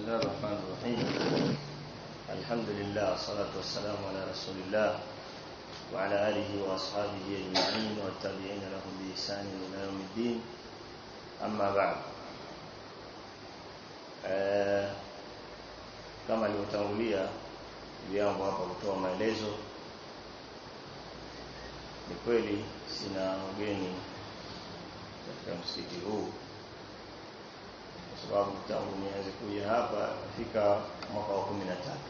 الله الرحمن الرحيم الحمد لله والصلاة والسلام على رسول الله وعلى آله وأصحابه أجمعين والتابعين لهم بإحسان إلى يوم الدين أما بعد آه kama alivyotangulia vyangu hapa kutoa maelezo ni kweli sina ugeni katika msikiti huu kwa sababu tangu nianze kuja hapa nafika mwaka wa kumi na tatu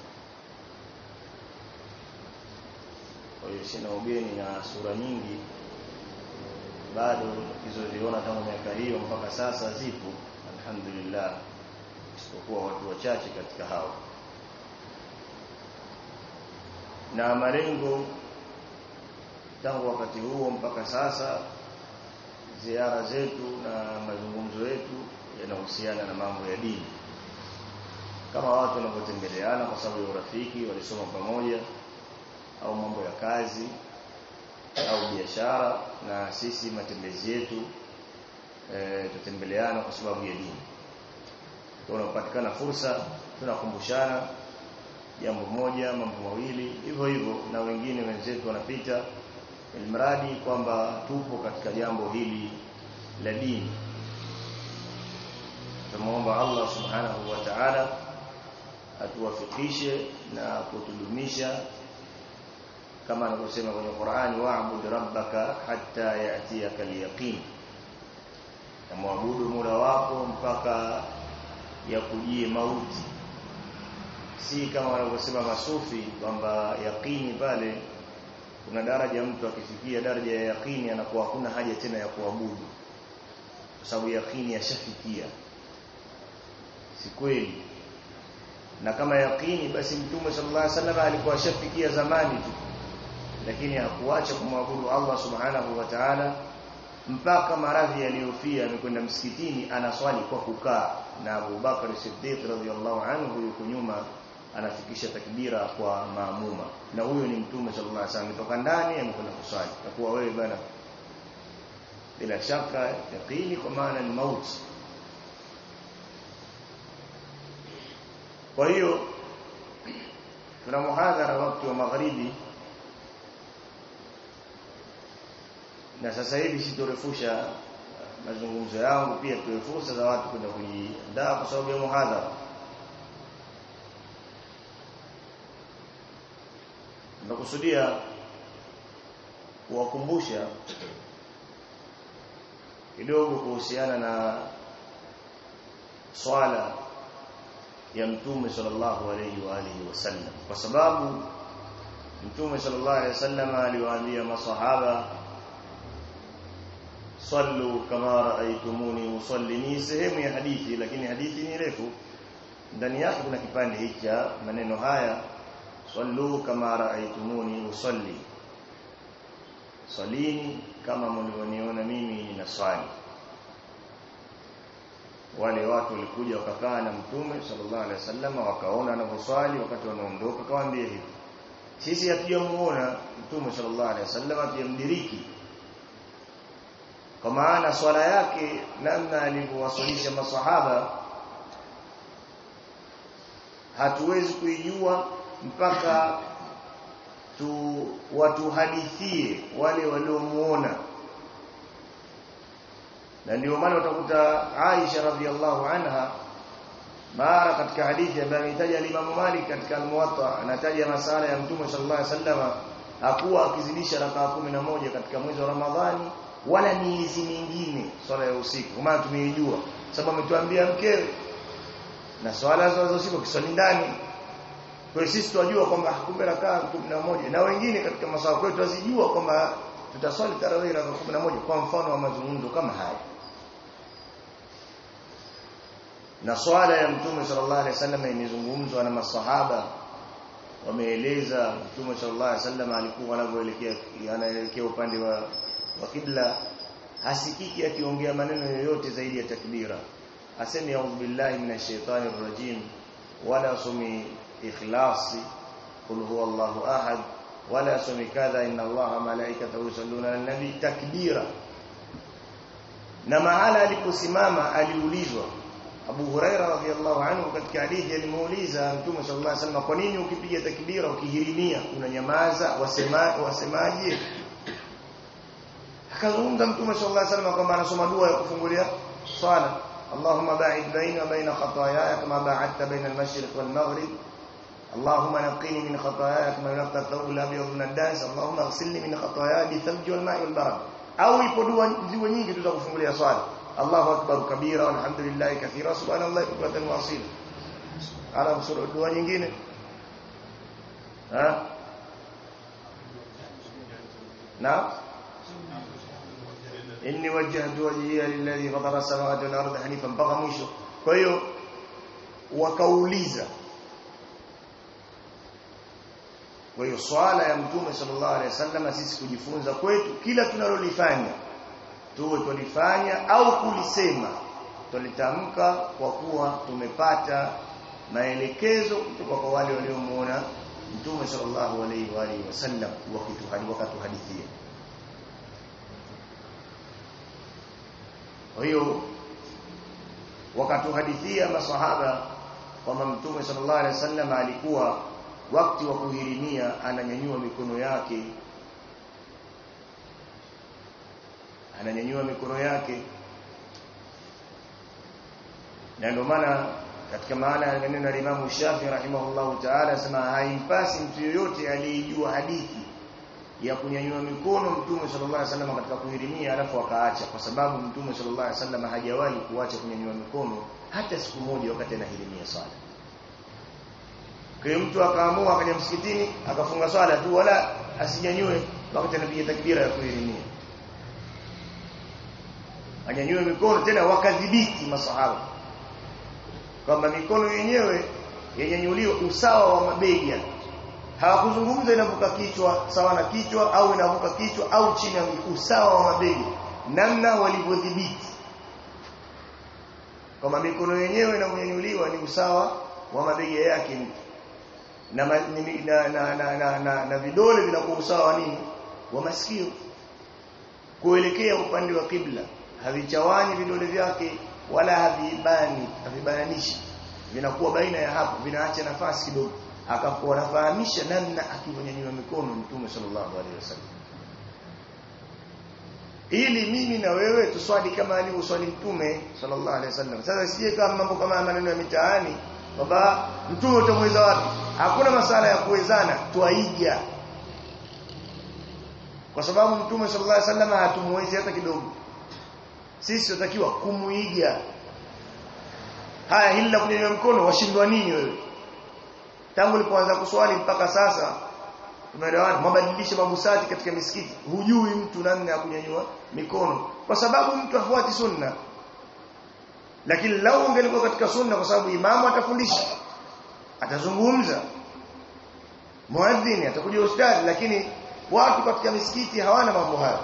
kwa hiyo sina ugeni na sura nyingi bado nikizoziona tangu miaka hiyo mpaka sasa zipo alhamdulillah isipokuwa watu wachache katika hao na malengo tangu wakati huo mpaka sasa ziara zetu na mazungumzo yetu yanahusiana na mambo ya dini kama watu wanapotembeleana kwa sababu ya urafiki walisoma pamoja au mambo ya kazi au biashara na sisi matembezi yetu e, tutembeleana kwa sababu ya dini tunapatikana fursa tunakumbushana jambo moja mambo mawili hivyo hivyo na wengine wenzetu wanapita ilmradi kwamba tupo katika jambo hili la dini tumuomba Allah subhanahu wa ta'ala atuwafikishe na kutudumisha kama anavyosema kwenye Qur'ani wa'bud rabbaka hatta ya'tiyaka al-yaqin muabudu Mola wako mpaka yakujie mauti si kama wanavyosema masufi kwamba yaqini pale kuna daraja mtu akifikia daraja ya yaqini anakuwa hakuna haja tena ya kuabudu kwa sababu yaqini yashafikia si kweli na kama yaqini basi mtume sallallahu alaihi wasallam alikuwa ashafikia zamani tu lakini hakuacha kumwabudu Allah subhanahu wa ta'ala mpaka maradhi yaliyofia amekwenda msikitini anaswali kwa kukaa na Abu Bakar Siddiq radhiyallahu anhu yuko nyuma anafikisha takbira kwa maamuma na huyo ni mtume sallallahu alaihi wasallam kutoka ndani amekwenda kuswali takuwa wewe bana bila shaka yaqini kwa maana ni mauti kwa hiyo tuna muhadhara wakati wa magharibi na sasa hivi sitorefusha mazungumzo yangu pia tuwe fursa za watu kwenda kujiandaa kwa sababu ya muhadhara nakusudia kuwakumbusha kidogo kuhusiana na swala ya mtume sallallahu alayhi wa alihi wasallam kwa sababu mtume sallallahu alayhi wasallam aliwaambia masahaba sallu kama raaitumuni usalli ni sehemu ya hadithi lakini hadithi ni refu ndani yake kuna kipande hiki cha maneno haya sallu kama raaitumuni usalli salini kama mlivyoniona mimi ninaswali wale watu walikuja wakakaa na mtume sallallahu alaihi wasallam wakaona anavyoswali wakati wanaondoka kawaambia hivi sisi hatujamuona mtume sallallahu alaihi wasallam hatujamdiriki kwa maana swala yake namna alivyowaswalisha maswahaba hatuwezi kuijua mpaka tu watuhadithie wale waliomuona na ndio maana utakuta Aisha radhiallahu anha mara katika hadithi ambayo ametaja Imam Malik katika al-Muwatta anataja masala ya Mtume sallallahu alaihi wasallam hakuwa akizidisha rakaa moja katika mwezi wa Ramadhani wala miezi mingine swala ya usiku kwa maana tumeijua sababu ametuambia mkewe na swala za usiku kiswali ndani kwa hiyo sisi tunajua kwamba kumbe rakaa 11 na wengine katika masawa kwetu wazijua kwamba tutaswali tarawih rakaa 11 kwa mfano wa mazungumzo kama haya na swala ya mtume sallallahu alaihi wasallam imezungumzwa na masahaba wameeleza mtume sallallahu alaihi wasallam alikuwa anapoelekea anaelekea upande wa wa kibla hasikiki akiongea maneno yoyote zaidi ya takbira asemi a'udhu billahi minash shaitani rrajim wala sumi ikhlasi qul huwallahu ahad wala sumi kadha inna allaha malaikatahu yusalluna ala nabi takbira na mahala aliposimama aliulizwa Abu Huraira radhiallahu anhu katika hadithi alimuuliza Mtume sallallahu alaihi wasallam kwa nini ukipiga takbira ukihirimia unanyamaza wasema wasemaje akazungumza Mtume sallallahu alaihi wasallam kwamba anasoma dua ya kufungulia swala اللهم باعد بيني وبين خطاياي كما باعدت بين المشرق والمغرب اللهم نقني من خطاياي كما ينقى الثوب الابيض من الدنس اللهم اغسلني من خطاياي بالثلج والماء والبرد au ipo dua ziwe nyingi tu za kufungulia swala Allahu akbar kabira walhamdulillah kathira subhanallah bukratan wa asila ala sura dua nyingine ha na inni wajjahtu wajhiya lilladhi fatara as-samawati wal arda hanifan mpaka mwisho kwa hiyo wakauliza kwa hiyo swala ya mtume sallallahu alaihi wasallam sisi kujifunza kwetu kila tunalolifanya tuwe tulifanya au kulisema tulitamka kwa kuwa tumepata maelekezo kutoka kwa wale waliomuona mtume sallallahu alaihi wa alihi wasallam wakatuhadithia kwa hiyo wakatuhadithia masahaba kwamba mtume sallallahu alaihi wasallam alikuwa wakati wa kuhirimia ananyanyua mikono yake ananyanyua mikono yake na ndio maana katika maana ya neno la Imam Shafi rahimahullahu ta'ala anasema haimpasi mtu yoyote aliyejua hadithi ya kunyanyua mikono mtume sallallahu alaihi wasallam katika kuhirimia alafu akaacha kwa sababu mtume sallallahu alaihi wasallam hajawahi kuacha kunyanyua mikono hata siku moja wakati anahirimia swala kwa hiyo mtu akaamua akaja msikitini akafunga swala tu wala asinyanyue wakati anapiga takbira ya kuhirimia anyanyue mikono tena wakadhibiti masahaba kwamba mikono yenyewe yenyanyuliwa usawa wa mabega hawakuzungumza inavuka kichwa sawa na kichwa au inavuka kichwa au chini ya usawa wa mabega namna walivyodhibiti kwamba mikono yenyewe inavyonyanyuliwa ni usawa wa mabega yake mtu na, na, na, na, na, na, na vidole vinakuwa usawa wa nini wa masikio kuelekea upande wa kibla havichawanyi vidole vyake wala havibani havibananishi vinakuwa baina ya hapo vinaacha nafasi kidogo akakuwa anafahamisha namna akivyonyanyua mikono mtume sallallahu alaihi wasallam ili mimi na wewe tuswali kama alivyoswali mtume sallallahu alaihi wasallam sasa sije kama mambo kama maneno ya mitaani baba mtume utamweza wapi hakuna masala ya kuwezana twaiga kwa sababu mtume sallallahu alaihi wasallam hatumwezi hata kidogo sisi tunatakiwa kumuiga haya hili la kunyanyua mkono washindwa nini wewe tangu ulipoanza kuswali mpaka sasa tumeelewana mabadilisho mabusati katika misikiti hujui mtu namna ya kunyanyua mikono kwa sababu mtu hafuati sunna lakini lau ungelikuwa katika sunna kwa sababu imamu atafundisha atazungumza muadhini atakuja ustadi lakini watu katika misikiti hawana mambo hayo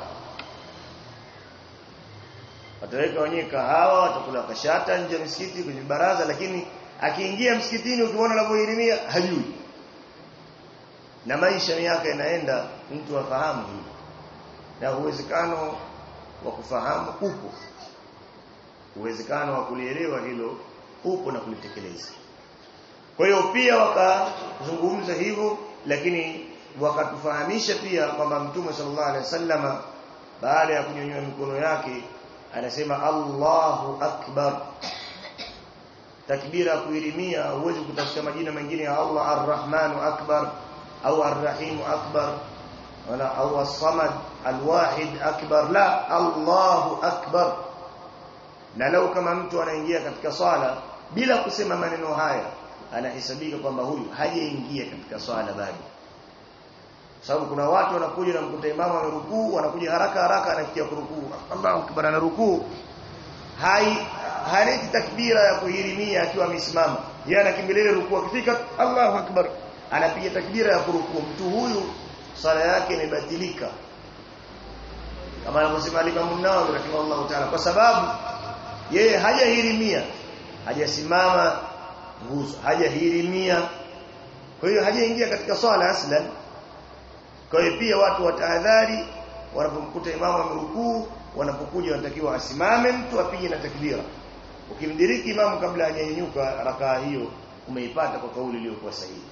wataweka wenyewe kahawa watakula kashata nje ya misikiti kwenye baraza lakini akiingia msikitini ukimwona anavyohirimia hajui na maisha miaka inaenda mtu afahamu hili na uwezekano wa kufahamu upo uwezekano wa kulielewa hilo upo na kulitekeleza kwa hiyo pia wakazungumza hivyo lakini wakatufahamisha pia kwamba mtume sallallahu alaihi wasallama baada ya kunyanyua mikono yake anasema Allahu akbar takbira kuirimia huwezi kutafuta majina mengine ya Allah arrahmanu akbar au arrahimu akbar wala au as-samad alwahid akbar la Allahu akbar na lau kama mtu anaingia katika swala bila kusema maneno haya anahesabika kwamba huyu hajaingia katika swala bado sababu kuna watu wanakuja na mkuta imamu amerukuu wanakuja haraka haraka anafikia kurukuu Allahu akbar ana rukuu hai haleti takbira ya kuhirimia akiwa amesimama yeye anakimbilia rukuu akifika Allahu akbar anapiga takbira ya kurukuu mtu huyu sala yake imebatilika kama anavyosema Imam Nawawi rahimahullah ta'ala kwa sababu yeye hajahirimia hajasimama nguzo hajahirimia kwa hiyo hajaingia katika swala aslan kwa hiyo pia watu watahadhari wanapomkuta imamu amerukuu wanapokuja wanatakiwa asimame mtu apige na takbira ukimdiriki imamu kabla hajanyanyuka rakaa hiyo umeipata kwa kauli iliyokuwa sahihi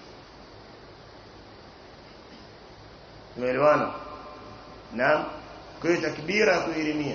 tumeelewana na kwa hiyo takbira ya kuhirimia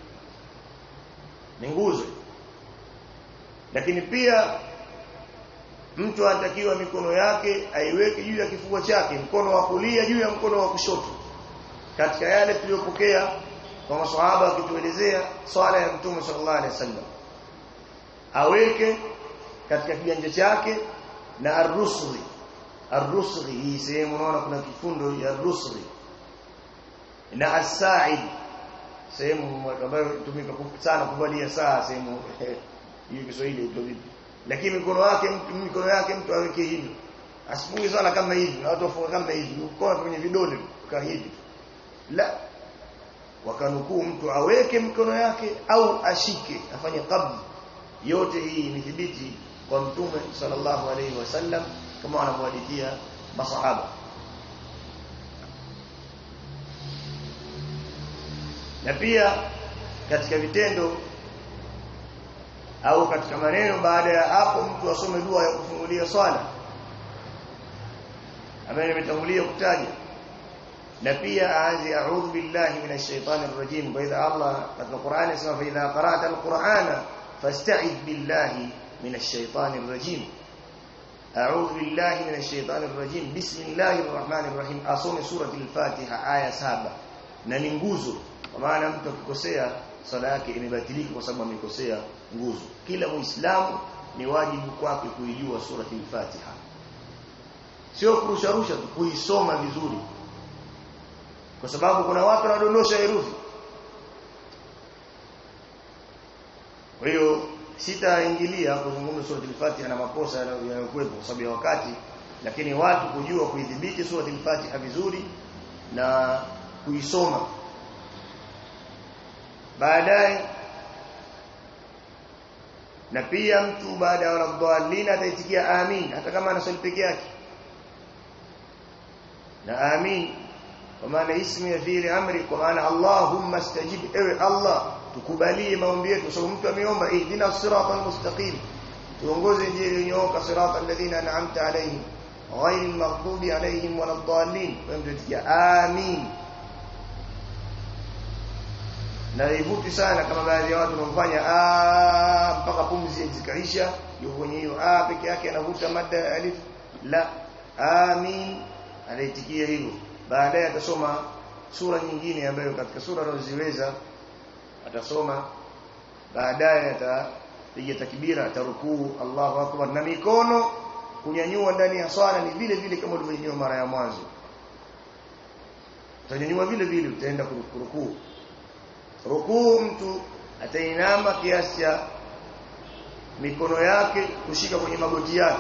ni nguzo lakini pia mtu anatakiwa mikono yake aiweke juu ya kifua chake mkono wa kulia juu ya mkono wa kushoto katika yale tuliyopokea kwa maswahaba wakituelezea swala ya mtume sallallahu alaihi wasallam aweke katika kiganja chake na arusri arusri hii sehemu unaona kuna kifundo ya arusri na asaid sehemu ambayo tumika sana kuvalia saa sehemu hiyo Kiswahili iko vipi lakini mikono yake mtu mikono yake mtu aweke hivi asifunge swala kama hivi na watu wafunga kama hivi mkono kwenye vidole kama hivi la wakanukuu mtu aweke mikono yake au ashike afanye qabd yote hii imethibiti kwa mtume sallallahu alaihi wasallam kama wanavyohadithia masahaba na pia katika vitendo au katika maneno baada ya hapo mtu asome dua ya kufungulia swala ambaye nimetangulia kutaja na pia aanze a'udhu billahi minash shaitani rrajim kwa idha Allah katika Qur'ani inasema fa idha qara'ta al-Qur'ana fasta'id billahi minash shaitani rrajim a'udhu billahi minash shaitani rrajim bismillahir rahmanir rahim asome surati al-Fatiha aya saba na ni nguzo kwa maana mtu akikosea sala yake imebatilika kwa sababu amekosea nguzo kila muislamu ni wajibu kwake kuijua surati al-Fatiha sio kurusharusha tu kuisoma vizuri kwa sababu kuna watu wanadondosha herufi kwa hiyo sitaingilia kuzungumza surati al-Fatiha na makosa yanayokuwepo kwa sababu ya wakati lakini watu kujua kuidhibiti surati al-Fatiha vizuri na kuisoma baadaye na pia mtu baada ya rabballina ataitikia amin hata kama anasali peke yake na amin kwa maana ismu ya fi'li amri kwa maana Allahumma stajib ewe Allah tukubalie maombi yetu sababu mtu ameomba ihdina siratal mustaqim tuongoze njia iliyonyooka siratal ladhina an'amta alayhim ghayril maghdubi alayhim waladdallin wewe mtatikia amin na ivuti sana kama baadhi ya watu wanafanya mpaka pumzi zikaisha yuko kwenye hiyo a peke yake anavuta mada ya alif la amin anaitikia hivyo baadaye atasoma sura nyingine ambayo katika sura anazoziweza atasoma baadaye atapiga takbira atarukuu Allahu akbar na mikono kunyanyua ndani ya swala ni vile vile kama ulivyonyanyua mara ya mwanzo utanyanyua vile vile utaenda kurukuu rukuu mtu atainama kiasi cha mikono yake kushika kwenye magoti yake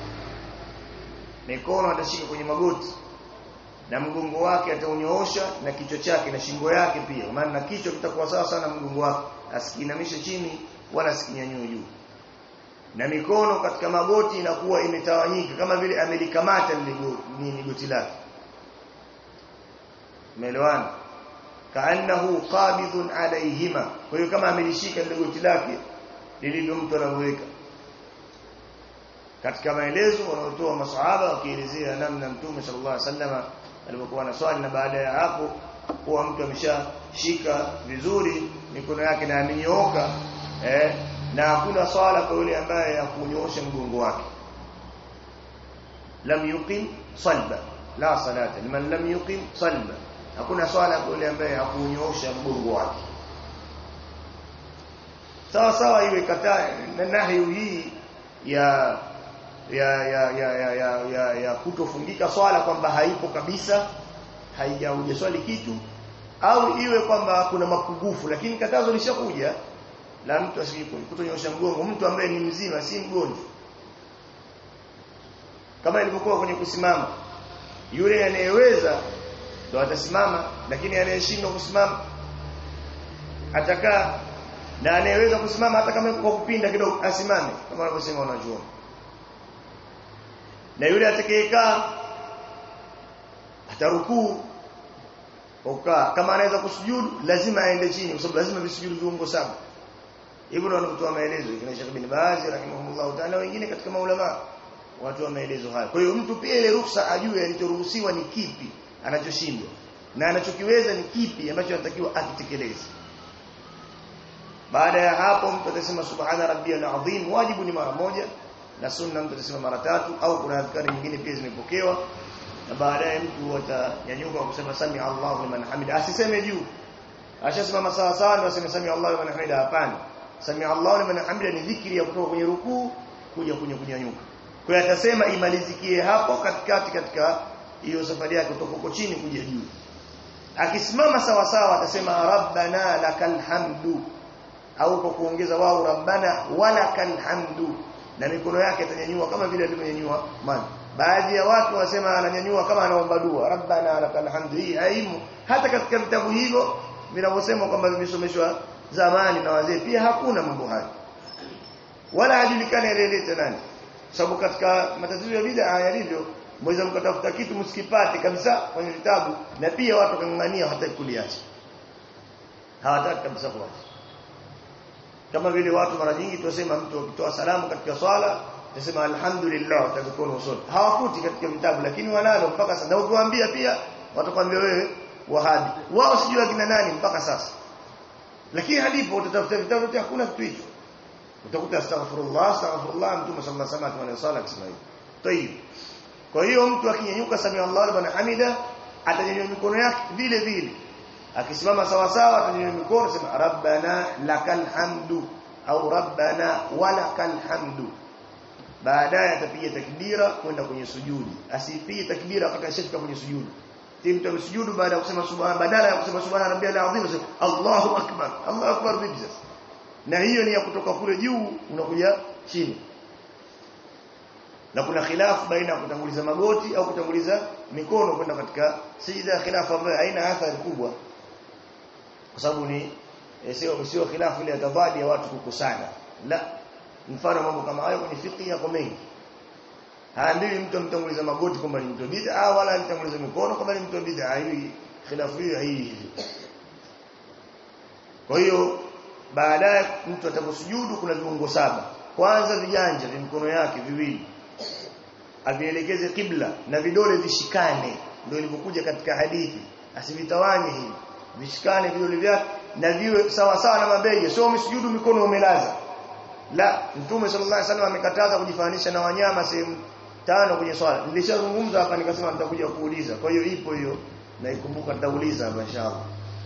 mikono atashika kwenye magoti na mgongo wake ataunyoosha na kichwa chake na shingo yake pia maana na kichwa kitakuwa sawa sana mgongo wake asikinamishe chini wala asikinyanyue juu na mikono katika magoti inakuwa imetawanyika kama vile amelikamata lile goti lake umeelewana kaannahu qabidun alayhima kwa hiyo kama amelishika lile goti lake lililo mtu anaweka katika maelezo wanaotoa masahaba wakielezea namna mtume sallallahu alaihi wasallam alipokuwa na swali na baada ya hapo kuwa mtu ameshashika vizuri mikono yake na amenyooka eh, na hakuna swala kwa yule ambaye hakunyoosha mgongo wake lam yuqim salba la salata liman lam yuqim salba hakuna swala kwa yule ambaye hakunyoosha mgongo wake sawa sawa iwe kataa na nahi hii ya ya ya ya ya ya, ya, ya kutofungika swala kwamba haipo kabisa haijauje swali kitu au iwe kwamba kuna mapungufu lakini katazo lishakuja la mtu asikunyosha mgongo mtu ambaye ni mzima si mgonjwa kama ilivyokuwa kwenye kusimama yule anayeweza ndo atasimama lakini anayeshindwa kusimama atakaa na anayeweza kusimama hata kama kwa kupinda kidogo asimame kama wanavyosema wanachuoni na yule atakayekaa atarukuu ukaa kama anaweza kusujudu lazima aende chini kwa sababu lazima visujudu viungo saba hivyo wanatoa maelezo kina Sheikh bin Baz rahimahullah ta'ala wengine katika maulama watu wa maelezo haya kwa hiyo mtu pia ile ruhusa ajue alichoruhusiwa ni kipi anachoshindwa na anachokiweza ni kipi ambacho anatakiwa akitekeleze baada ya hapo mtu atasema subhana rabbiyal azim wajibu ni mara moja na sunna mtu atasema mara tatu au kuna adhkari nyingine pia zimepokewa na baadaye mtu atanyanyuka kusema sami Allahu liman hamida asiseme juu ashasimama sawa sawa ndio aseme sami Allahu liman hamida hapana sami Allahu liman hamida ni dhikri ya kutoka kwenye rukuu kuja kwenye kunyanyuka kwa hiyo atasema imalizikie hapo katikati katika hiyo safari yake kutoka huko chini kuja juu akisimama sawa sawa atasema rabbana lakal hamdu au kwa kuongeza wao rabbana walakal hamdu na mikono yake atanyanyua kama vile alivyonyanyua man baadhi ya watu wasema ananyanyua kama anaomba dua rabbana lakal hamdu hii haimu hata katika vitabu hivyo vinavyosema kwamba vimesomeshwa zamani na wazee pia hakuna mambo hayo wala hajulikani aliyeleta nani sababu katika matatizo ya bid'a yalivyo mweza mkatafuta kitu msikipate kabisa kwenye vitabu na pia watu kang'ang'ania hawataki kuliacha hawataki kabisa kuacha kama vile watu mara nyingi tunasema mtu akitoa salamu katika swala tunasema alhamdulillah utakoona usoni hawakuti katika vitabu lakini wanalo mpaka sasa na ukiwaambia pia watakwambia wewe wahabi wao sijui akina nani mpaka sasa lakini hadipo utatafuta vitabu vyote hakuna kitu hicho utakuta astaghfirullah astaghfirullah mtume sallallahu alaihi wasallam akisema hivyo tayib kwa hiyo mtu akinyanyuka sami Allahu liman hamida atanyanyua mikono yake vile vile akisimama sawa sawa atanyanyua mikono sema rabbana lakal hamdu au rabbana walakal hamdu baadaye atapiga takbira kwenda kwenye sujudi asipige takbira wakati ashafika kwenye sujudi mtu amesujudu baada ya kusema subhana badala ya kusema subhana rabbiyal azim sema Allahu akbar Allahu akbar vipi sasa na hiyo ni ya kutoka kule juu unakuja chini na kuna khilafu baina ya kutanguliza magoti au kutanguliza mikono kwenda katika sijida khilafu ambayo haina athari kubwa kwa sababu ni sio sio khilafu ile tadhadi ya watu kukusana la mfano mambo kama hayo kwenye fiqh yako mengi haambiwi mtu amtanguliza magoti kwamba ni mtu bid'a wala amtanguliza mikono kwamba ni mtu bid'a hii khilafu hiyo hii kwa hiyo baadaye mtu ataposujudu kuna viungo saba kwanza viganja vya mikono yake viwili avielekeze kibla na vidole vishikane ndio ilivyokuja katika hadithi asivitawanye hivi vishikane vidole vyake na viwe sawa sawa na mabega sio umsujudu mikono umelaza la mtume sallallahu alaihi wasallam amekataza kujifananisha na wanyama sehemu tano kwenye swala nilishazungumza hapa nikasema nitakuja kuuliza kwa hiyo ipo hiyo na ikumbuka nitauliza hapa inshallah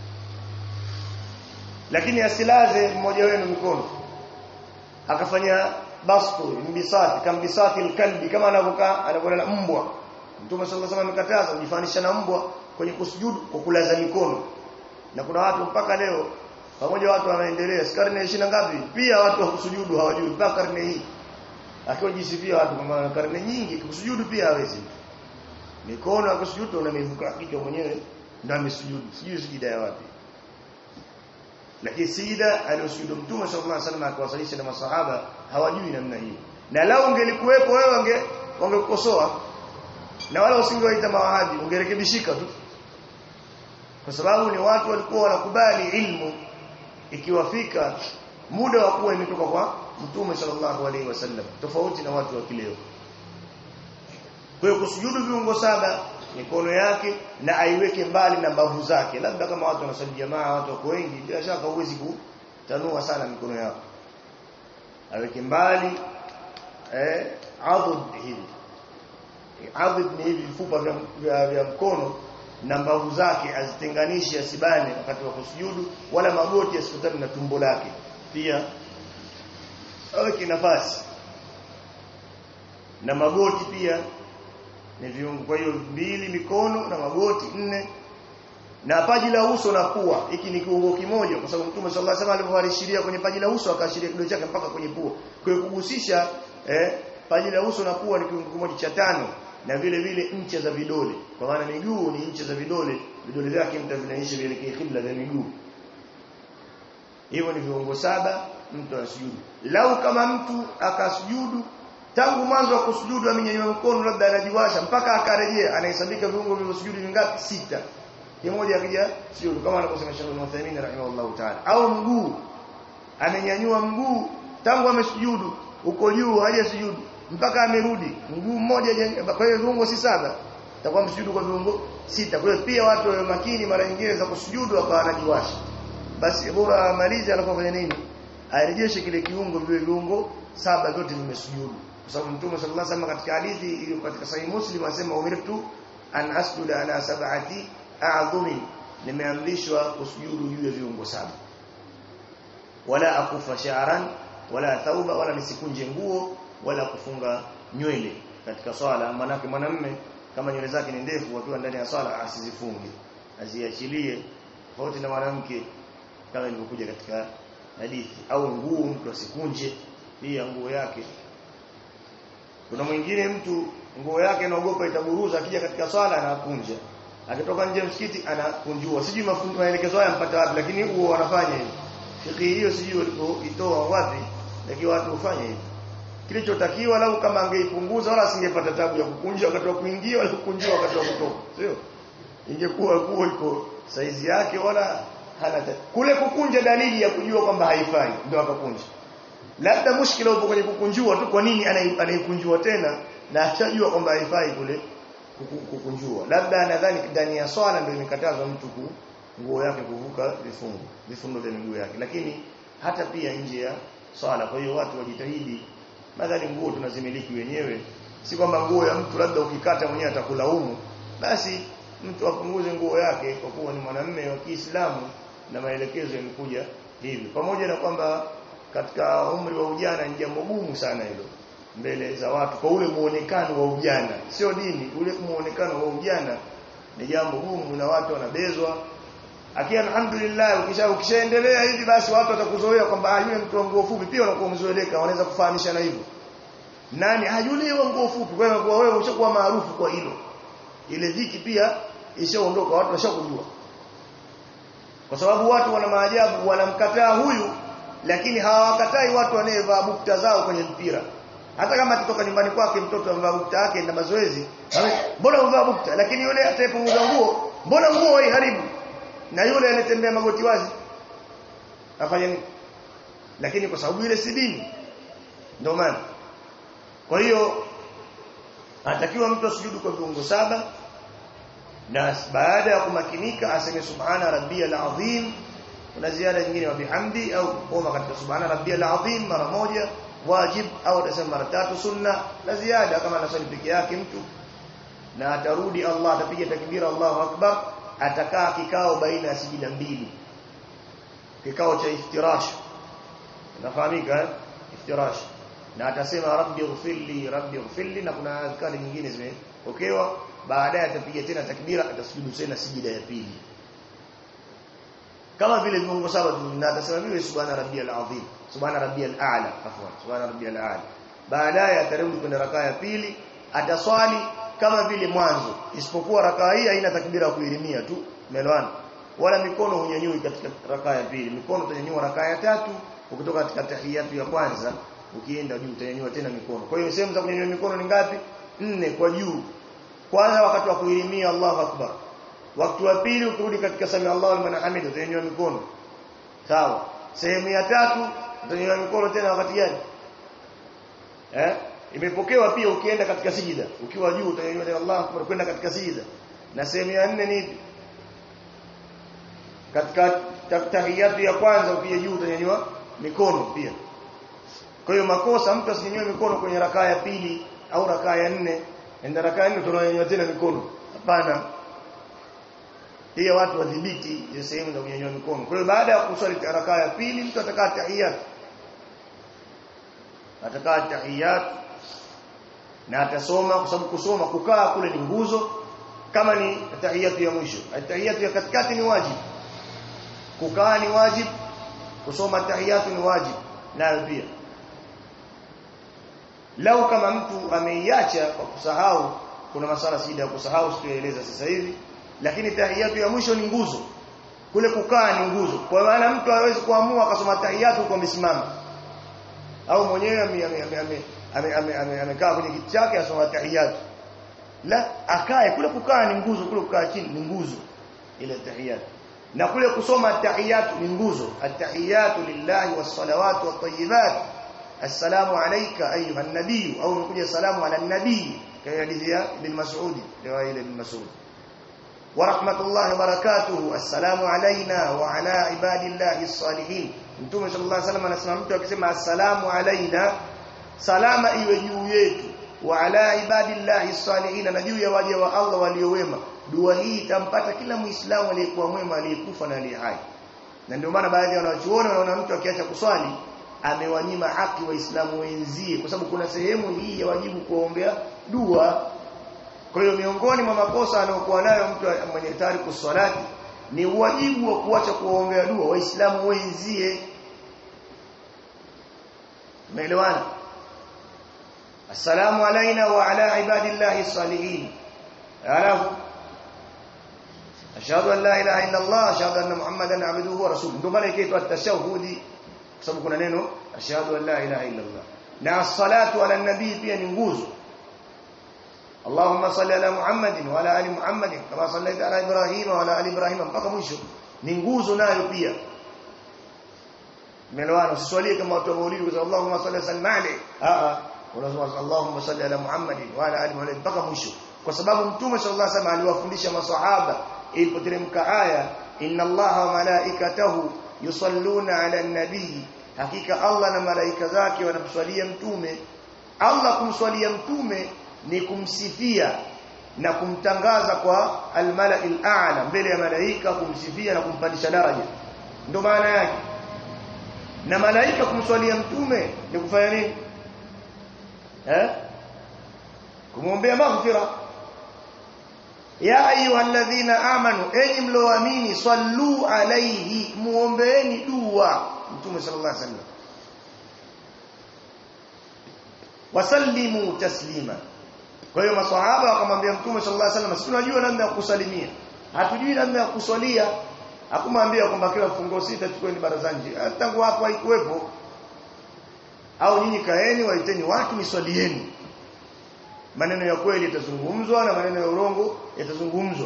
lakini asilaze mmoja wenu mikono akafanya bastu mbisati kambisati alkalbi kama anavyokaa anavyolala mbwa mtume sallallahu alaihi wasallam amekataza kujifanisha na mbwa kwenye kusujudu kwa kulaza mikono na kuna watu mpaka leo pamoja watu wanaendelea karne 20 ngapi pia watu wa kusujudu hawajui mpaka karne hii akiwa jisifia watu kama karne nyingi kusujudu pia hawezi mikono ya kusujudu unamivuka kichwa mwenyewe ndio amesujudu sijui sijida ya wapi lakini sijida aliyosujudu mtume sallallahu alaihi wasallam akawasalisha na masahaba hawajui namna hii na lao ungelikuwepo wewe wange wangekukosoa na wala usingewaita mawahabi ungerekebishika tu kwa sababu ni watu walikuwa wanakubali ilmu ikiwafika muda wa kuwa imetoka kwa mtume sallallahu alaihi wasallam tofauti na watu wa kileo kwa hiyo kusujudu viungo saba mikono yake na aiweke mbali na mbavu zake labda kama watu wanasali jamaa watu wako wengi bila shaka huwezi kutanua sana mikono yako aweke mbali eh adud hivi adud ni hivi vifupa vya, vya, vya mkono na mbavu zake azitenganishe asibane wakati wa kusujudu wala magoti yasikutane na tumbo lake pia aweke nafasi na magoti pia ni viungo kwa hiyo mbili mikono na magoti nne na paji la uso na pua hiki ni kiungo kimoja kwa sababu Mtume sallallahu alaihi wasallam alivyoashiria kwenye paji la uso akaashiria kidole chake mpaka kwenye pua kwa hiyo kugusisha eh, paji la uso na pua ni kiungo kimoja cha tano na vile vile ncha za vidole kwa maana miguu ni ncha za vidole vidole vyake mtavinaisha vielekee kibla vya miguu hivyo ni viungo saba mtu anasujudu lau kama mtu akasujudu tangu mwanzo wa kusujudu amenyanyua mkono labda anajiwasha mpaka akarejea anahesabika viungo vilivyosujudu vingapi sita kimoja akija sujudu kama anavyosema Sheikh Ibn Uthaymeen rahimahullah ta'ala au mguu amenyanyua mguu tangu amesujudu uko juu haja sujudu mpaka amerudi mguu mmoja kwa hiyo viungo si saba takuwa msujudu kwa viungo sita kwa hiyo pia watu wawe makini mara nyingine za kusujudu akawa anajiwasha basi bora amalize anapofanya nini arejeshe kile kiungo vile viungo saba vyote vimesujudu kwa sababu mtume sallallahu alaihi wasallam katika hadithi iliyo katika sahih muslim anasema umirtu an asjuda ala sab'ati a'dhumi nimeamrishwa kusujudu juu ya viungo saba wala akufa sha'ran wala thauba wala nisikunje nguo wala kufunga nywele katika swala manake mwanamume kama nywele zake ni ndefu akiwa ndani ya swala asizifunge aziachilie tofauti na mwanamke kama ilivyokuja katika hadithi au nguo mtu asikunje pia nguo yake kuna mwingine mtu nguo yake anaogopa itaburuza akija katika swala anakunja akitoka nje msikiti anakunjua sijui maelekezo haya mpata wapi lakini huo wanafanya hivi fikhi hiyo sijui walipoitoa wapi lakini watu hufanya hivi kilichotakiwa lau kama angeipunguza wala asingepata tabu ya kukunja wakati wa kuingia wala kukunjua wakati wa kutoka sio ingekuwa kuwa iko saizi yake wala hana kule kukunja dalili ya kujua kwamba haifai ndio akakunja labda mushkila upo kwenye kukunjua tu kwa nini anaikunjua tena na achajua kwamba haifai kule kukunjua labda nadhani ndani ya swala ndio imekatazwa mtu ku nguo yake kuvuka vifungo vifundo vya miguu yake lakini hata pia nje ya swala kwa hiyo watu wajitahidi madhali nguo tunazimiliki wenyewe si kwamba nguo ya mtu labda ukikata mwenyewe atakulaumu basi mtu apunguze nguo yake kwa kuwa ni mwanamume wa Kiislamu na maelekezo yamekuja hivi pamoja na kwamba katika umri wa ujana ni jambo gumu sana hilo mbele za watu kwa ule muonekano wa ujana sio dini ule muonekano wa ujana ni jambo gumu na watu wanabezwa akia alhamdulillah ukisha ukishaendelea hivi basi watu watakuzoea kwamba yule mtu wa nguo fupi pia unakuwa mzoeleka wanaweza kufahamishana hivyo nani ah yule wa nguo fupi kwa hiyo wewe ushakuwa maarufu kwa hilo ile dhiki pia ishaondoka watu washakujua kwa sababu watu wana maajabu wanamkataa huyu lakini hawakatai watu wanayevaa bukta zao kwenye mpira hata kama akitoka nyumbani kwake mtoto amevaa bukta yake na mazoezi mbona umevaa bukta lakini yule atayepunguza nguo mbona nguo haiharibu na yule anatembea magoti wazi afanye nini lakini kwa sababu ile si dini ndio maana kwa hiyo anatakiwa mtu asujudu kwa viungo saba na baada ya kumakinika aseme subhana rabbiyal azim kuna ziada nyingine wa bihamdi au koma katika subhana rabbiyal azim mara moja wajib au atasema mara tatu sunna na ziada kama anasali peke yake mtu na atarudi Allah atapiga takbira Allahu akbar atakaa kikao baina ya sijida mbili kikao cha iftirash nafahamika eh? iftirash na atasema rabbi ighfirli rabbi ighfirli na kuna adhkari nyingine zimepokewa baadaye atapiga tena takbira atasujudu tena sijida ya pili kama vile viungo saba na atasema vile subhana rabbiyal azim subhana rabbiyal a'la afwan subhana rabbiyal a'la baadaye atarudi kwenye rakaa ya pili ataswali kama vile mwanzo isipokuwa rakaa hii haina takbira kuilimia tu melwana wala mikono hunyanyui katika rakaa ya pili mikono utanyanyua rakaa ya tatu ukitoka katika tahiyatu ya kwanza ukienda juu utanyanyua tena mikono kwa hiyo sehemu za kunyanyua mikono ni ngapi nne kwa juu kwanza wakati wa kuilimia Allahu akbar wakati wa pili ukirudi katika sami Allahu liman hamida utanyanyua mikono sawa sehemu ya tatu utanyanyua mikono tena wakati gani eh imepokewa pia ukienda katika sijida ukiwa juu utanyanyua tena Allahu akbar kwenda katika sijida na sehemu ya nne ni katika tahiyatu ya kwanza ukija juu utanyanyua mikono pia kwa hiyo makosa mtu asinyanyue mikono kwenye rakaa ya pili au rakaa ya nne enda rakaa nne tunanyanyua tena mikono hapana hiyo watu wadhibiti hizo sehemu za kunyanyua mikono kwa hiyo baada ya kuswali rakaa ya pili mtu atakaa tahiyat atakaa tahiyat na atasoma kwa sababu kusoma kukaa kule ni nguzo kama ni tahiyatu ya mwisho tahiyatu ya katikati ni wajibu kukaa ni wajibu kusoma tahiyatu ni wajibu nayo pia lau kama mtu ameiacha kwa kusahau kuna masala sida ya kusahau sikueleza sasa hivi lakini tahiyatu ya mwisho ni nguzo kule kukaa ni nguzo kwa maana mtu hawezi kuamua akasoma tahiyatu kwa misimamo au mwenyewe amekaa kwenye kiti chake asoma tahiyatu la akae kule kukaa ni nguzo kule kukaa chini ni nguzo ile tahiyatu na kule kusoma at-tahiyatu ni nguzo at-tahiyatu lillahi was-salawatu wat-tayyibat assalamu alayka ayuha an-nabiy au nikuja salamu ala an-nabiy kaya hadithi ya ibn Mas'ud riwaya ile ibn Mas'ud wa rahmatullahi wa barakatuhu assalamu alayna wa ala ibadillahi as-salihin mtume sallallahu alayhi wasallam anasema mtu akisema assalamu alayna salama iwe juu yetu wa ala ibadillahi as-salihin na juu ya waja wa Allah waliowema dua hii itampata kila muislamu aliyekuwa mwema aliyekufa na aliye hai na ndio maana baadhi ya wanachuoni wanaona mtu akiacha kuswali amewanyima haki waislamu wenzie kwa sababu kuna sehemu hii ya wajibu kuombea dua kwa hiyo miongoni mwa makosa anayokuwa nayo mtu mwenye tariku swalati ni wajibu wa kuacha kuombea dua waislamu wenzie umeelewana assalamu alaina wa ala ibadillahi salihin alafu ashhadu an la ilaha illa allah ashhadu anna muhammadan abduhu wa rasuluhu ndio maana ikaitwa at-tashahhudi kwa sababu kuna neno ashhadu an la ilaha illa allah na as-salatu ala nabii pia ni nguzo اللهم صل على محمد وعلى ال محمد كما صليت على ابراهيم وعلى ال ابراهيم mpaka mwisho ni nguzo nayo pia melwana usiswalie kama watu wa maulidi kwa Allahumma salli sallim alayhi a a unasema Allahumma salli ala Muhammad wa ala ali Muhammad mpaka mwisho kwa sababu mtume sallallahu alayhi wasallam aliwafundisha maswahaba ilipoteremka aya inna Allaha wa malaikatahu yusalluna ala nabii hakika Allah na malaika zake wanamswalia mtume Allah kumswalia mtume ni kumsifia na kumtangaza kwa almala'il a'la mbele ya malaika kumsifia na kumpandisha daraja ndio maana yake na malaika kumswalia mtume ni kufanya nini eh kumwombea maghfira ya ayyuhalladhina amanu enyi mloamini sallu alayhi muombeeni dua mtume sallallahu alaihi wasallam wasallimu taslima kwa hiyo maswahaba wakamwambia mtume sallallahu alaihi wasallam sisi tunajua namna ya kusalimia hatujui namna ya kuswalia hakumwambia kwamba kila mfungo sita chukueni barazani tangu hapo haikuwepo au nyinyi kaeni waiteni watu niswalieni maneno ya kweli yatazungumzwa na maneno ya urongo yatazungumzwa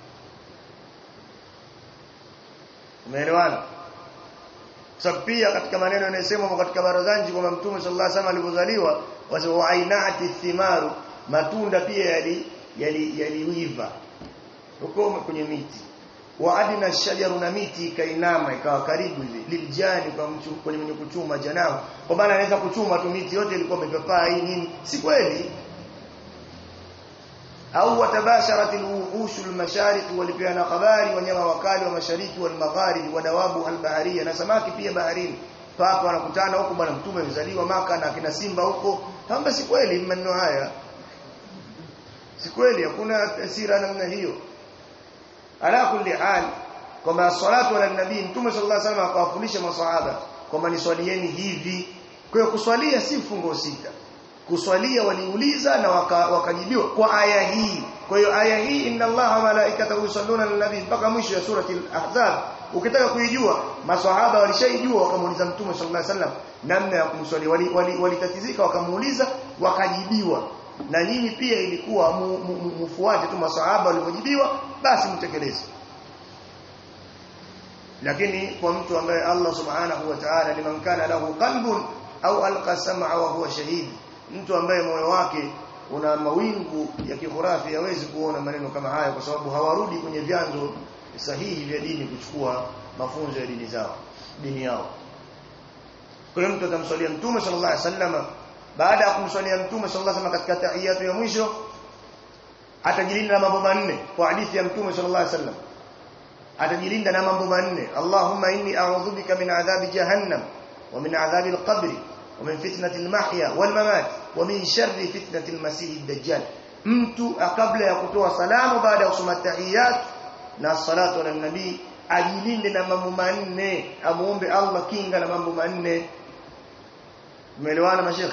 umeelewana sababu pia katika maneno yanayosemwa katika barazanji kwamba mtume sallallahu alaihi wasallam alipozaliwa wasema ainati thimaru matunda pia yali yaliwiva yali huko kwenye miti waadina shajaru na miti ikainama ikawa karibu hivi liljani kwa mtu kwenye mwenye kuchuma janao kwa maana anaweza kuchuma tu miti yote ilikuwa imepapaa hii nini si kweli au watabasharat alwuhush almashariq walipeana habari wanyama wakali wa mashariki wal magharib wa dawabu albaharia na samaki pia baharini papa wanakutana huko bwana mtume amezaliwa maka na kina simba huko hamba si kweli maneno haya si kweli hakuna tasira namna hiyo ala kulli hal kwamba salatu ala nabii mtume sallallahu alaihi wasallam akawafundisha maswahaba kwamba niswalieni hivi kwa hiyo kuswalia si fungo sita kuswalia waliuliza na wakajibiwa waka kwa aya hii kwa hiyo aya hii inna allaha wa malaikatahu yusalluna ala nabii mpaka mwisho ya surati al-ahzab ukitaka kuijua maswahaba walishaijua wakamuuliza mtume sallallahu alaihi wasallam namna ya kumswalia walitatizika wali, wali wakamuuliza wakajibiwa na nyinyi pia ilikuwa mfuate tu maswahaba walivyojibiwa basi mtekeleze lakini kwa mtu ambaye Allah subhanahu wa ta'ala liman kana lahu qalbun au alqa sam'a wa huwa shahid mtu ambaye moyo wake una mawingu ya kihurafi hawezi kuona maneno kama haya kwa sababu hawarudi kwenye vyanzo sahihi vya dini kuchukua mafunzo ya dini zao dini yao kwa hiyo mtu atamswalia mtume sallallahu alaihi wasallam baada ya kumswalia mtume sallallahu alaihi wasallam katika tahiyatu ya mwisho atajilinda na mambo manne kwa hadithi ya mtume sallallahu alaihi wasallam atajilinda na mambo manne Allahumma inni a'udhu bika min adhabi jahannam wa min adhabi al-qabr wa min fitnati al-mahya wal mamat wa min sharri fitnati al-masih ad-dajjal mtu kabla ya kutoa salamu baada ya kusoma tahiyat na salatu ala nabii ajilinde na mambo manne amuombe Allah kinga na mambo manne umeelewana mashekhi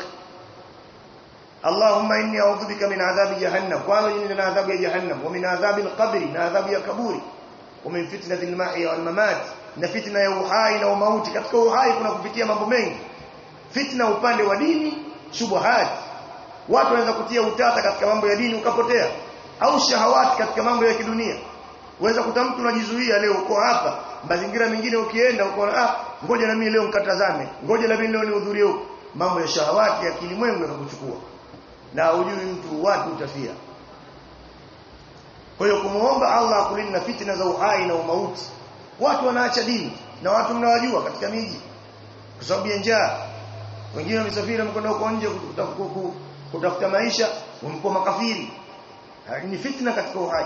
اللهم اني اعوذ بك من عذاب جهنم قالوا ان من عذاب جهنم ومن عذاب القبر من عذاب القبور ومن فتنه المحيا والممات na fitna ya uhai na mauti katika uhai kuna kupitia mambo mengi fitna upande wa dini shubuhat watu wanaweza kutia utata katika mambo ya dini ukapotea au shahawati katika mambo ya kidunia uweza kuta mtu unajizuia leo uko hapa mazingira mengine ukienda uko ah ngoja na mimi leo nikatazame ngoja na mimi leo nihudhurie huko mambo ya shahawati ya kilimwengu yakakuchukua na hujui mtu wapi utafia kwa hiyo kumuomba Allah akulinde na fitna za uhai na umauti watu wanaacha dini na watu mnawajua katika miji kwa sababu ya njaa wengine wamesafiri wamekwenda huko nje kutafuta maisha wamekuwa makafiri ni fitna katika uhai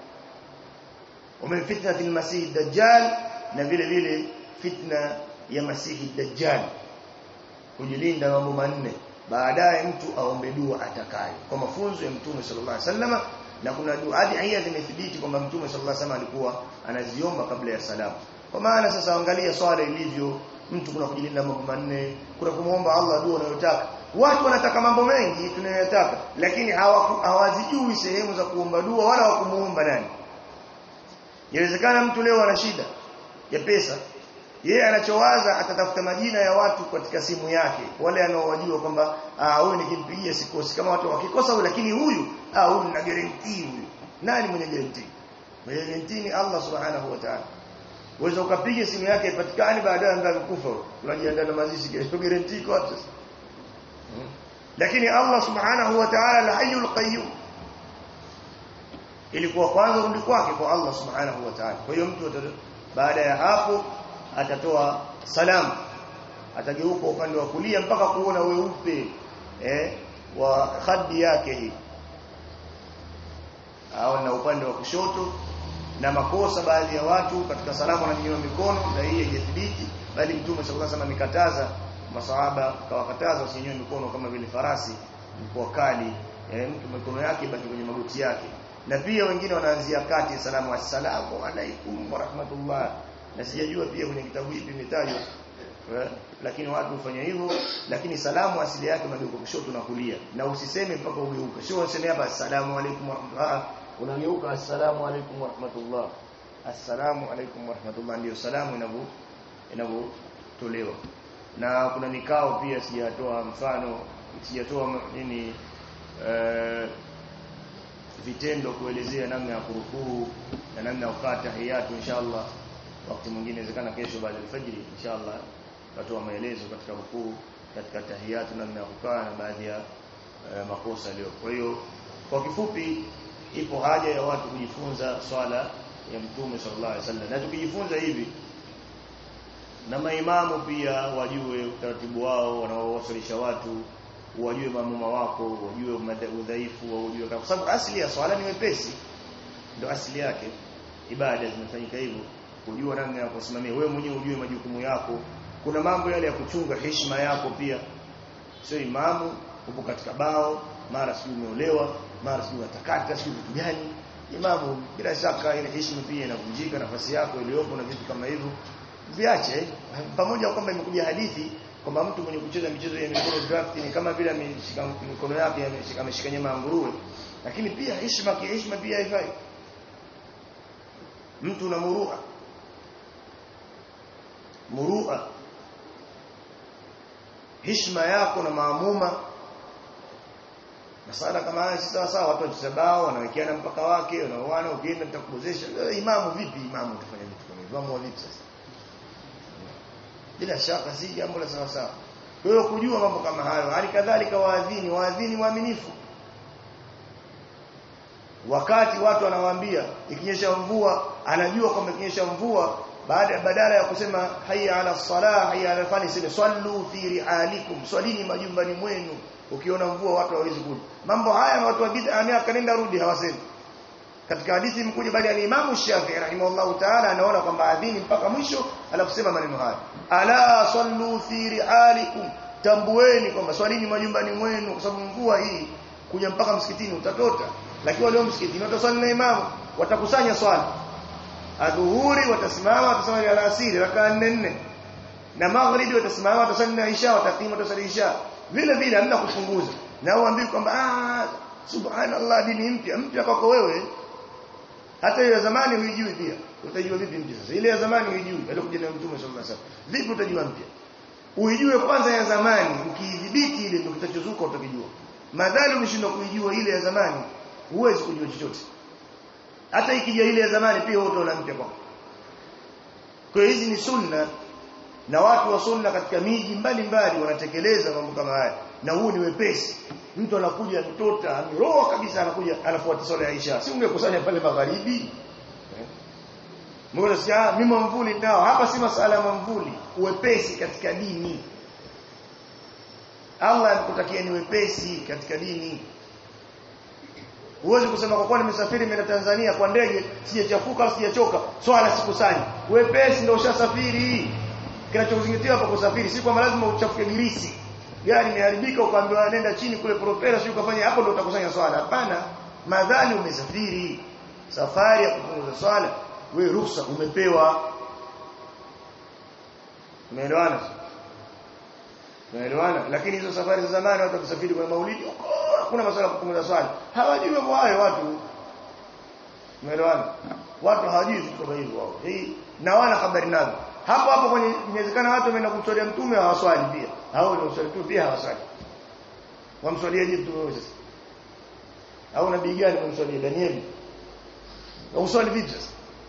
ومن فتنه المسيح الدجال na vile vile fitna ya masihi dajjal kujilinda mambo manne baadaye mtu aombe dua atakayo kwa mafunzo ya mtume sallallahu alaihi wasallam na kuna dua adhiya zimethibiti kwamba mtume sallallahu alaihi wasallam alikuwa anaziomba kabla ya salamu kwa maana sasa angalia swala ilivyo mtu kuna kujilinda mambo manne kuna kumuomba Allah dua unayotaka watu wanataka mambo mengi tunayotaka lakini hawazijui sehemu za kuomba dua wala wa kumuomba nani Inawezekana mtu leo ana shida ya pesa. Yeye anachowaza atatafuta majina ya watu katika simu yake. Wale anaowajua kwamba ah huyu nikimpigia sikosi kama watu wakikosa huyu lakini huyu ah huyu na guarantee huyu. Nani mwenye guarantee? Mwenye guarantee ni Allah Subhanahu wa Ta'ala. Uweza ukapiga simu yake ipatikane baadaye anza kufa. Unajiandaa na mazishi kesho guarantee kwa watu. Hmm. Lakini Allah Subhanahu wa Ta'ala al-Hayyul Qayyum ilikuwa kwanza rudi kwake kwa Allah subhanahu wa ta'ala kwa hiyo mtu baada ya hapo atatoa salamu atageuka upande wa kulia mpaka kuona weupe eh wa khadi yake hii au na upande wa kushoto na makosa baadhi ya watu katika salamu wananyanyua mikono na hii haijathibiti bali mtume sallallahu alaihi wasallam amekataza masahaba kawakataza wasinyanyue mikono kama vile farasi mkoa kali eh, mtu mikono yake baki kwenye magoti yake na pia wengine wanaanzia kati salamu assalamu alaikum wa rahmatullah na sijajua pia kwenye kitabu hiki imetajwa lakini watu hufanya hivyo lakini salamu asili yake mageuka kushoto na kulia na usiseme mpaka ugeuke sio useme hapa assalamu alaikum wa rahmatullah unageuka assalamu alaikum wa rahmatullah assalamu alaikum wa rahmatullah ndio salamu inavyo inavyotolewa na kuna mikao pia sijatoa mfano sijatoa nini uh, vitendo kuelezea namna ya kurukuu na namna ya kukaa tahiyatu inshallah wakati mwingine inawezekana kesho baada ya alfajiri inshallah tutatoa maelezo katika rukuu katika tahiyatu namna ya kukaa na baadhi ya uh, makosa leo kwa hiyo kwa kifupi ipo haja ya watu kujifunza swala ya mtume sallallahu alaihi wasallam na tukijifunza hivi na maimamu pia wajue utaratibu wao wanaowasalisha watu wajue mamuma wako wajue udhaifu wajue kwa sababu asili ya swala ni wepesi ndio asili yake ibada zinafanyika hivyo kujua namna ya kusimamia wewe mwenyewe ujue majukumu yako kuna mambo yale ya kuchunga heshima yako pia sio imamu upo katika bao mara sio umeolewa mara sio unatakata sio vitu gani imamu bila shaka ile heshima pia inavunjika nafasi yako iliyopo na vitu kama hivyo viache pamoja kwamba imekuja hadithi kwamba mtu mwenye kucheza michezo ya mikono draft ni kama vile ameshika mikono yake ameshika ameshika nyama ya nguruwe lakini pia heshima kiheshima pia haifai mtu una murua murua heshima yako na maamuma masala kama haya si sawa sawa watu watisabao wanawekeana mpaka wake wanaoana ukienda nitakubozesha imamu vipi imamu utafanya vitu kama hivyo imamu vipi sasa bila shaka si jambo la sawa sawa kwa hiyo kujua mambo kama hayo hali kadhalika waadhini waadhini waaminifu wakati watu wanawaambia ikinyesha mvua anajua kwamba ikinyesha mvua baada badala ya kusema hayya ala salah hayya ala fani sema sallu fi rialikum swalini majumbani mwenu ukiona mvua watu hawezi kuja mambo haya na watu wa bid'a miaka nenda rudi hawasemi katika hadithi imekuja bali ya Imam Shafi'i rahimahullah ta'ala anaona kwamba adhini mpaka mwisho alafu sema maneno haya ala sallu fi rialikum tambueni kwamba swalini majumbani mwenu kwa sababu mvua hii kuja mpaka msikitini utatota lakini wale msikitini wataswali na imamu watakusanya swala adhuhuri watasimama wataswali alasiri rakaa 4 na maghribi watasimama wataswali na isha watakimu wataswali isha vile vile hamna kupunguza na uambii kwamba ah subhanallah dini mpya mpya kwako wewe hata ile ya zamani huijui pia utajua vipi mpya sasa ile ya zamani huijui alikuja na mtume sallallahu alaihi wasallam vipi utajua mpya uijue kwanza ya zamani ukiidhibiti ile ndio kitachozuka utakijua madhali umeshindwa kuijua ile ya zamani huwezi kujua chochote hata ikija ile ya zamani pia wote wana mpya kwa kwa hiyo hizi ni sunna na watu wa sunna katika miji mbalimbali wanatekeleza mambo kama haya na huu ni wepesi mtu anakuja mtota ameroa kabisa anakuja anafuata swala ya Isha si ungekusanya pale magharibi Mbona si ah mimi mvuli nao hapa si masala ya mvuli uwepesi katika dini Allah anakutakia ni wepesi katika dini Huwezi kusema kwa kuwa nimesafiri mimi Tanzania kwa ndege sijachafuka sijachoka swala sikusanyi wepesi ndio ushasafiri kinachozingatiwa hapa kusafiri si kwamba lazima uchafuke girisi gari imeharibika ukaambiwa nenda chini kule propela sio ukafanya hapo ndio utakusanya swala hapana madhali umesafiri safari ya kupunguza swala wewe ruhusa umepewa umeelewana umeelewana lakini hizo safari za zamani watu wakisafiri kwa maulidi huko hakuna masuala ya kupunguza swala hawajui mambo hayo watu umeelewana watu hawajui vitu kama hivyo wao hii na wana habari nazo hapo hapo kwenye inawezekana watu wameenda kumswalia mtume hawaswali pia hao ndio swali tu pia hawaswali wamswaliaje mtume sasa au nabii gani wamswalia Danieli au swali vipi sasa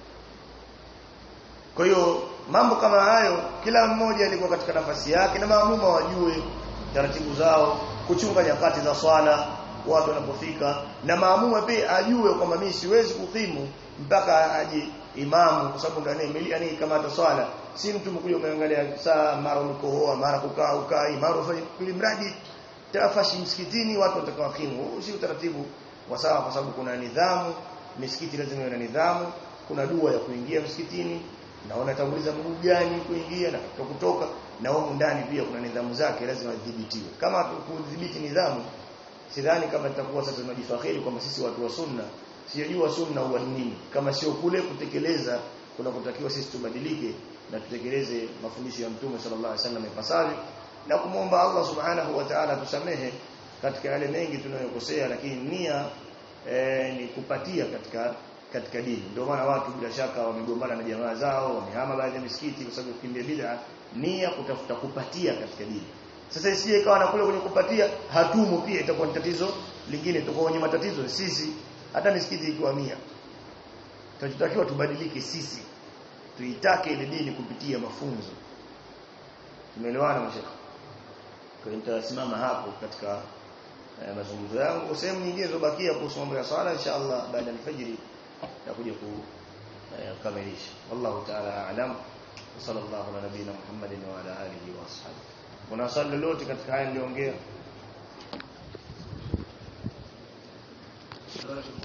kwa hiyo mambo kama hayo kila mmoja alikuwa katika nafasi yake na maamuma wajue taratibu zao kuchunga nyakati za swala watu wanapofika na maamuma pia ajue kwamba mimi siwezi kukimu mpaka aje imamu kwa sababu ndani milia ni kama hata swala si mtu mkuja umeangalia saa mara umekohoa mara kukaa ukai mara ufanye mradi tafashi msikitini watu watakao kimu si utaratibu wa sawa kwa sababu kuna nidhamu misikiti lazima iwe na nidhamu kuna dua ya kuingia msikitini na unatanguliza mguu gani kuingia na kutoka na huko ndani pia kuna nidhamu zake lazima zidhibitiwe kama kudhibiti nidhamu sidhani kama tutakuwa sasa tunajifakhiri kwamba sisi watu wa sunna sijajua sunna huwa ni nini kama sio kule kutekeleza kuna kutakiwa sisi tubadilike na tutekeleze mafundisho ya mtume sallallahu alaihi wasallam ipasavyo na kumwomba Allah subhanahu wa ta'ala tusamehe katika yale mengi tunayokosea lakini nia e, ni kupatia katika katika dini ndio maana watu bila shaka wamegombana na jamaa zao wamehama baadhi ya misikiti kwa sababu kimbia bid'a nia kutafuta kupatia katika dini sasa isije ikawa na kule kwenye kupatia hatumo pia itakuwa ni tatizo lingine tutakuwa wenye matatizo sisi hata misikiti ikiwa mia tunachotakiwa tubadilike sisi tuitake ile dini kupitia mafunzo tumeelewana mashaka kwa hiyo nitasimama hapo katika eh, mazungumzo yangu sehemu nyingine zobakia kuhusu mambo ya swala inshallah baada ya alfajiri takuja kukamilisha wallahu ta'ala a'lam sallallahu ala nabina muhammadin wa ala alihi wa ashabihi kuna swali lolote katika haya niliongea